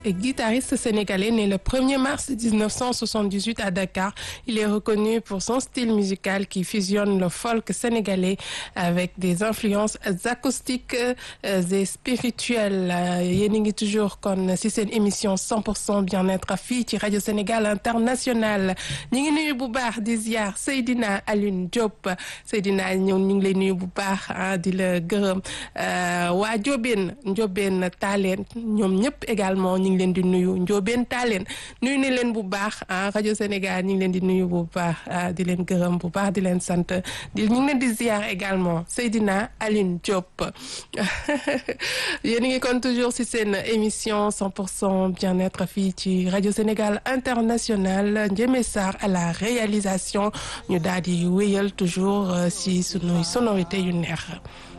Guitariste sénégalais né le 1er mars 1978 à Dakar, il est reconnu pour son style musical qui fusionne le folk sénégalais avec des influences acoustiques et spirituelles. yéen a ngi toujours kon ci seen émission 100% bien-être fii ci rajo Sénégal International ñu ngi nuyu bu baax di ziar Seydina Alioune Diop Seydina ñëw ñu ngi lay nuyu bu baax ah di la gërëm waa Ndiobène Ndiobène Talen ñoom ñëpp également ñu ngi leen di nuyu Ndiobène Talen nuyu ni leen bu baax ah rajo Sénégal ñu ngi leen di nuyu bu baax di leen gërëm bu baax di leen sant di ñu ngi leen di ziar également Seydina Alioune Diop yéen a ngi kon toujours ci seen émission 100% bien-être fii ci rajo Sénégal International Ndiémé Sarr à la réalisation ñu daal di wéyal toujours ci sunuy sonorité yu neex